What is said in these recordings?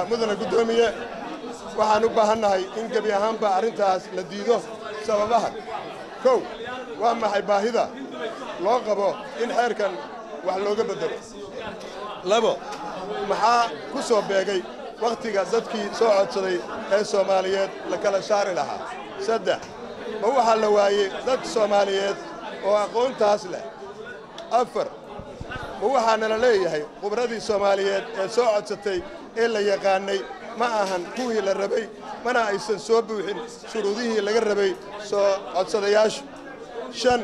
mudana guddoomiye waxaan u baahannahay in gebi ahaanba arrintaas la diido sababaha kow waa maxay baahida loo qabo in xeerkan wax looga beddelo labo maxaa ku soo beegay wakhtiga dadkii soo codsaday ee soomaaliyeed la kala saari lahaa saddex ma waxaa la waayey dad soomaaliyeed oo aqoontaas leh afar ma waxaana la leeyahay khubradii soomaaliyeed ee soo codsatay ee la yaqaannay ma ahan kuwii la rabay mana aysan soo buuxin shuruudihii laga rabay soo codsadayaashu shan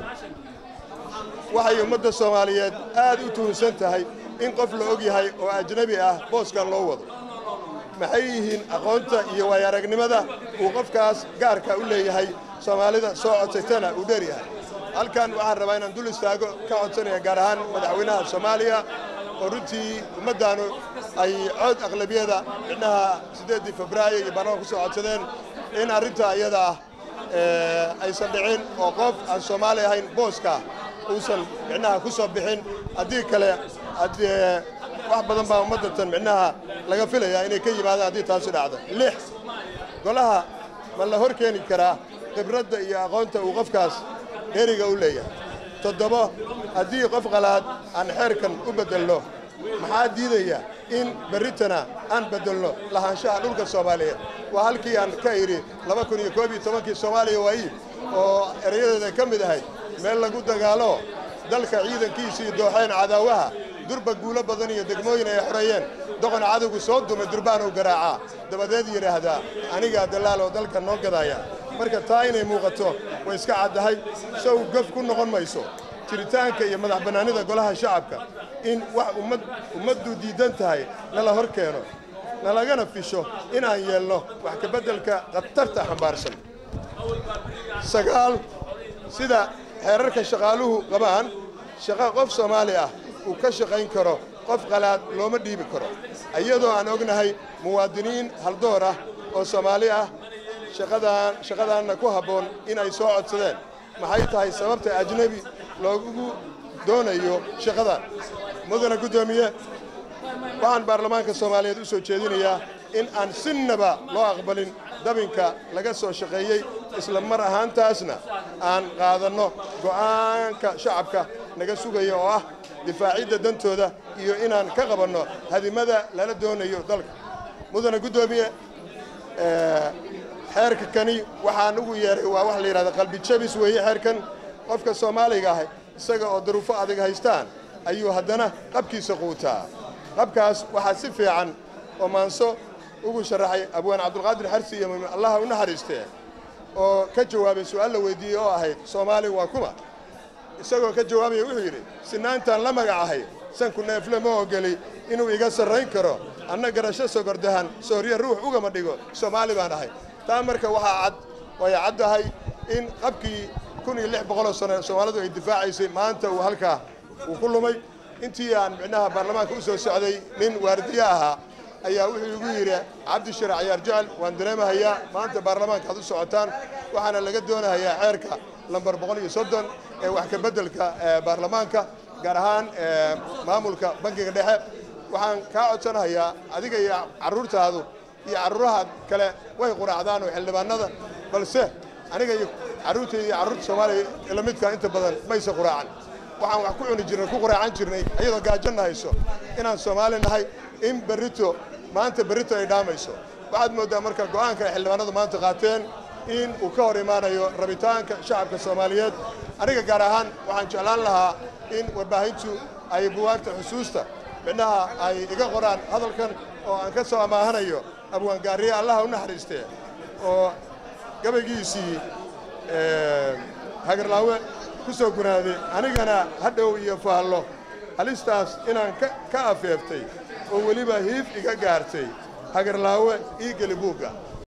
waxay ummadda soomaaliyeed aad u tuhunsan tahay in qof la og yahay oo ajnebi ah booskan loo wado maxay yihiin aqoonta iyo waayaragnimada uu qofkaas gaarka u leeyahay soomaalida soo codsatana uu dheer yahay halkan waxaan rabaa inaan dul istaago ka codsanaya gaar ahaan madaxweynaha soomaaliya oo runtii ummaddaanu ay cod aqlabiyada midnaha siddeeddii febraayo iyo baarlamanka ku soo codsadeen in arrinta iyada ah aysan dhicin oo qof aan soomaali ahayn booska uusan micnaha ku soo bixin haddii kale wax badan baa ummaddatan micnaha laga filayaa inay ka yimaadaan haddii taasi dhacdo lix golaha ma la hor keeni karaa khibradda iyo aqoonta uu qofkaas dheeriga u leeyahay toddobo haddii qof qalaad aan xeerkan u beddelno maxaa diidaya in berritana aan beddelno lahaanshaha dhulka soomaaliyeed waa halkii aan ka idhi laba kun iyo koob iyo tobankii soomaaliya waayi oo erayadeeda ka mid ahayd meel lagu dagaalo dalka ciidankiisii dooxeen cadaawaha durba guulo badan iyo degmooyin ay xoreeyeen doqon cadowgu soo dumay durbaanuu garaacaa dabadeed yidhaahdaa anigaa dallaal oo dalka noo gadaaya marka taa inay muuqato way iska caddahay sow gaf ku noqon mayso jiritaanka iyo madax bannaanida golaha shacabka in wax ummad ummaddu diiddan tahay nala hor keeno nalagana fisho inaan yeelno wax ka beddelka khatarta xambaarsan sagaal sida xeerarka shaqaaluhu qabaan shaqo qof soomaali ah uu ka shaqayn karo qof qalaad looma dhiibi karo iyadoo aan ognahay muwaadiniin haldoor ah oo soomaali ah shaqadaan shaqadaanna ku habboon inay soo codsadeen maxay tahay sababta ajnebi loogu doonayo shaqadan mudana guddoomiye waxaan baarlamaanka soomaaliyeed u soo jeedinayaa in aan sinnaba loo aqbalin dabinka laga soo shaqeeyey isla mar ahaantaasna aan qaadanno go'aanka shacabka naga sugaya oo ah difaacidda dantooda iyo inaan ka qabanno hadimada lala doonayo dalka mudana guddoomiye xeerka kani waxaan ugu yeeray waa wax la yidhahda qalbi jabis weeye xeerkan qofka soomaaliga ah isaga oo daruufo adag haystaan ayuu haddana qabkiisa quutaa qabkaas waxaa si fiican oo maanso ugu sharaxay abwaan cabdulqaadir xarsi iyo mumin allaha u naxariistee oo ka jawaabay su'aal la weydiiyey oo ahayd soomaali waa kuma isagoo ka jawaabaya wuxuu yidhi sinaantaan la magacahay sanku neefle ma ogeli inuu iga sarrayn karo anna garasho sogordahan soorye ruux ugama dhigo soomaali baan ahay taa marka waxaa cad way caddahay in qabkii kun iyo lix boqoloo sano soomaalidu ay difaacaysay maanta uu halkaa uu ku lumay intii aan micnaha baarlamaanka u soo socday nin waardiye ahaa ayaa wuxuu igu yidhi cabdishir cayaar jecel waan dareemahayaa maanta baarlamaanka aad u socotaan waxaana laga doonahayaa xeerka lambar boqol iyo soddon ee wax ka beddelka baarlamaanka gaar ahaan maamulka bankiga dhexe waxaan kaa codsanahayaa adiga iyo carruurtaadu iyo carruuraha kale way quraacdaan oo xildhibaanada balse aniga iyo carruurtayda iyo carruurta soomaaliya ila midka inta badan mayse quraacan waxaan wax ku cuni jirnay ku quraacan jirnay iyadoo gaajanna hayso inaan soomaali nahay in berrito maanta berrito ay dhaamayso waxaad mooddaa marka go'aanka ay xildhibaanadu maanta qaateen in uu ka hor imaanayo rabitaanka shacabka soomaaliyeed aniga gaar ahaan waxaan jeclaan lahaa in warbaahintu ay buwaagta xusuusta midnaha ay iga qoraan hadalkan oo aan ka soo ammaahanayo abwaangaariye allaha u naxariistee oo gabaygiisii hagarlaawe ku soo gunaaday anigana hadhow iyo faallo halistaas inaan ka afeeftay oo weliba hiif iga gaartay hagarlaawe ii geli buugga